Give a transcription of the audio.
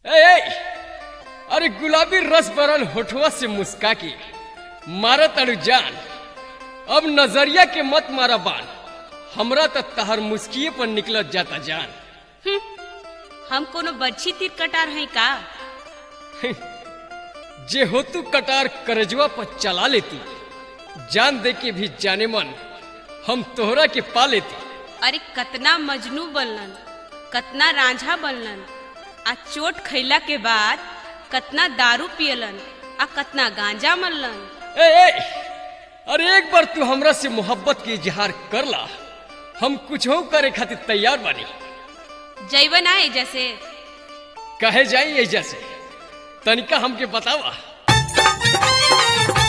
ए, ए, अरे गुलाबी रस भरल होठवा से मुस्का के मारा तड़ू जान अब नजरिया के मत मारा बान हमरा त तहर मुस्किए पर निकलत जाता जान हम्म, हम कोनो बच्ची तीर कटार हैं का जे होतू कटार करजवा पर चला लेती जान दे के भी जाने मन हम तोहरा के पा लेती अरे कतना मजनू बनलन कतना रांझा बनलन आ चोट खैला के बाद कतना दारू पियलन आ कतना गांजा मललन ए, ए अरे एक बार तू हमरा से मोहब्बत के इजहार कर ला हम कुछ करे खातिर तैयार बानी जैवन आए जैसे कहे जाई एजा से तनिका हमके बतावा